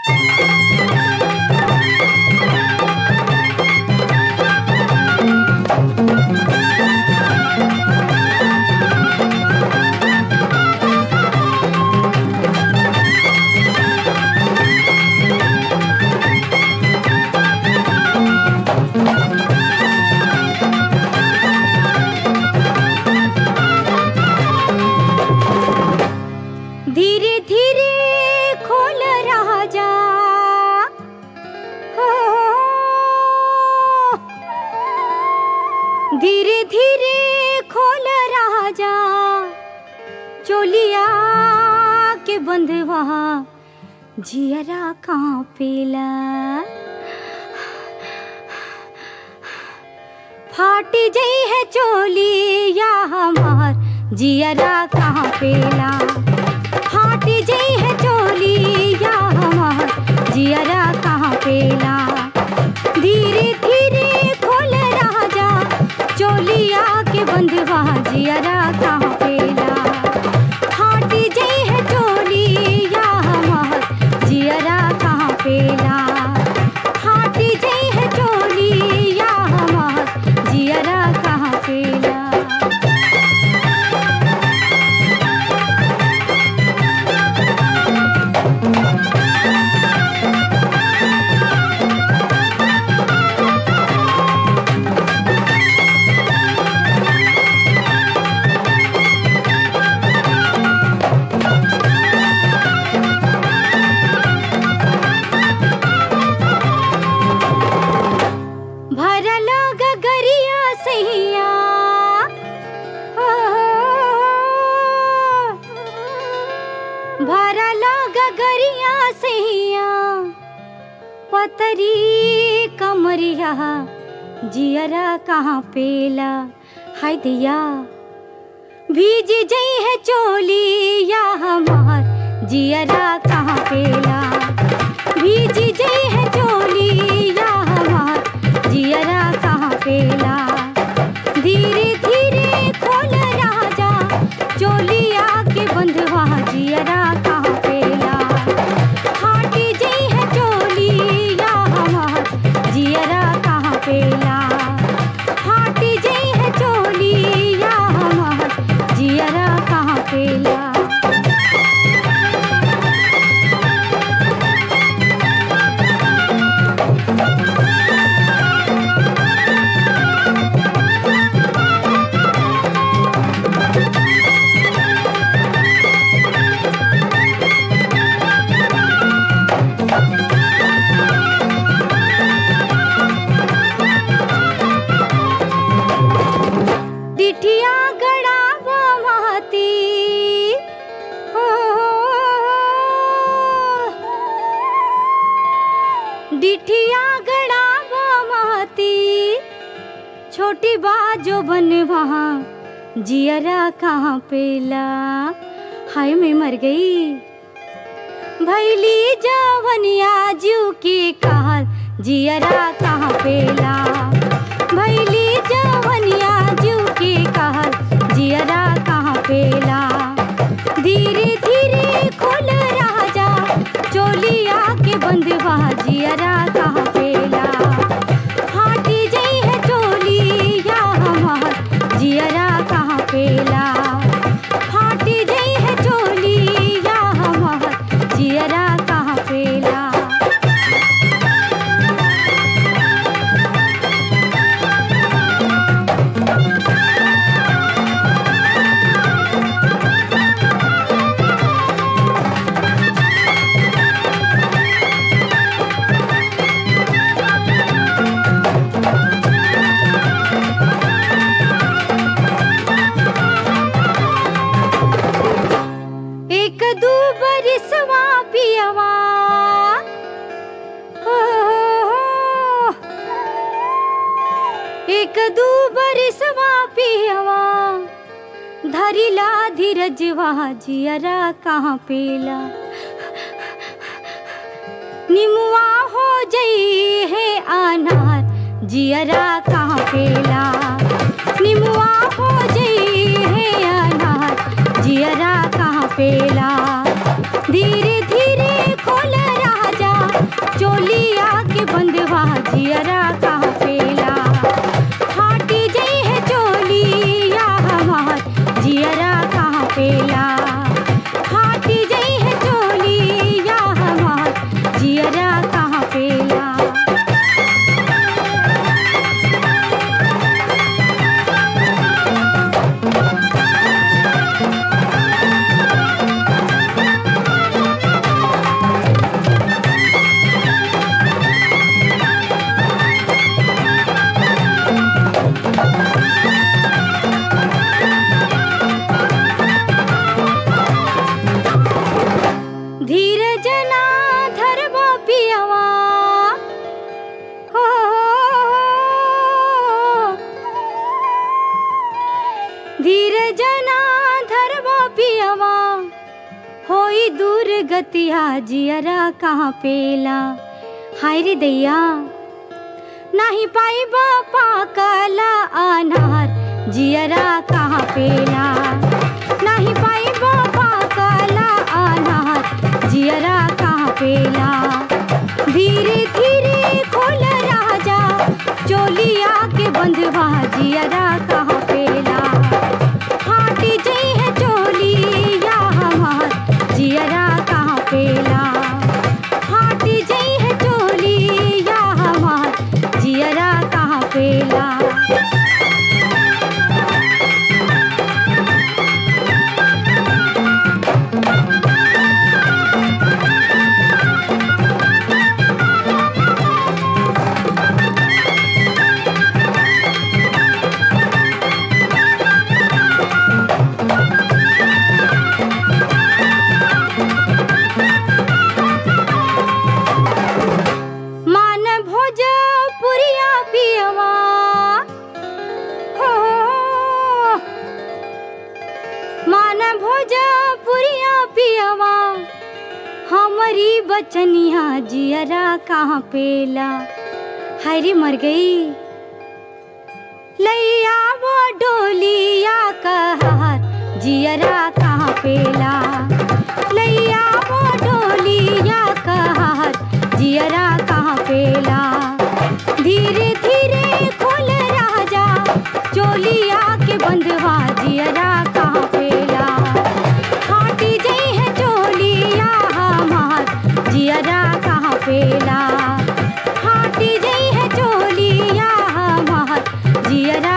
धीरे धीरे खोल राजा हो धीरे धीरे खोल राजा चोलिया के बंधवा जियरा कांपेला फाट जई है चोली या हमार जियरा कहाँ पेला फाट जई है चोली या हमार जियरा कहाँ पेला धीरे धीरे खोल राजा चोलिया के बंधवा जियरा कहाँ पेला फाट जई है चोली या हमार जियरा कहाँ पेला फाट जई है चोली या हमार जियरा कहाँ पेला भरल गगरिया सैया भरल गगरिया सैया पतरी कमरिया जियरा कहाँ पेला हाय दिया भीज जई है चोली या हमार जियरा कहाँ पेला भीज जई है चोली या हमार जियरा कहाँ पेला धीरे धीरे खोल राजा चोलिया के बंधवा जियरा कहाँ पेला फाटी जई है चोली या हमार जियरा कहाँ पेला फाटी जई है चोली या हमार जियरा कहाँ पेला डिठिया गड़ावा महती हो डिठिया गड़ावा महती छोटी बाजो बनवा जियरा कहाँ पेला हाय मैं मर गई भैली जवनिया जू की काल जियरा कहाँ पेला भैली जवनिया जू की काल जियरा कहाँ पेला धीरे धीरे खोल राजा चोलिया के बंधवा जियरा कहाँ पेला फाटी जई है चोली या हमार जियरा कहाँ पेला फाटी जई है चोली या हमार जियरा कहाँ पेला एक दू बरिसवा पियवा हो, एक दू बरिसवा पियवा धरिला धीरजवा जियरा कहाँ पेला निमुआ हो जई है अनार जियरा कहाँ पेला निमुआ हो जई है अनार जियरा कहाँ पेला धीरे धीरे खोल राजा पियवा हो धीरज ना धरवा पियवा होई दूर गतिया जियरा कहाँ पेला हाय रे दैया नाही पाई बापा कला अनार जियरा कहाँ पेला नाही पाई बापा कला अनार जियरा कहाँ पेला धीरे धीरे खोल राजा चोलिया के बंधवा जियरा कहाँ पेला फाट जई है चोलिया हमार जियरा कहाँ पेला फाट जई है चोलिया हमार जियरा कहाँ पेला मान भोज पुरिया पियवा हो मान भोज पुरिया पियवा हमारी बचनिया जियरा कहाँ पेला हरी मर गई लैया वो डोलिया कहार जियरा कहाँ पेला लैया वो डोलिया कहार जियरा कहाँ पेला धीरे धीरे खोल राजा चोलिया के बंधवा जियरा कहाँ पेला फाटी जई है चोलिया हमार जियरा कहाँ पेला फाटी जई है चोलिया हमार जियरा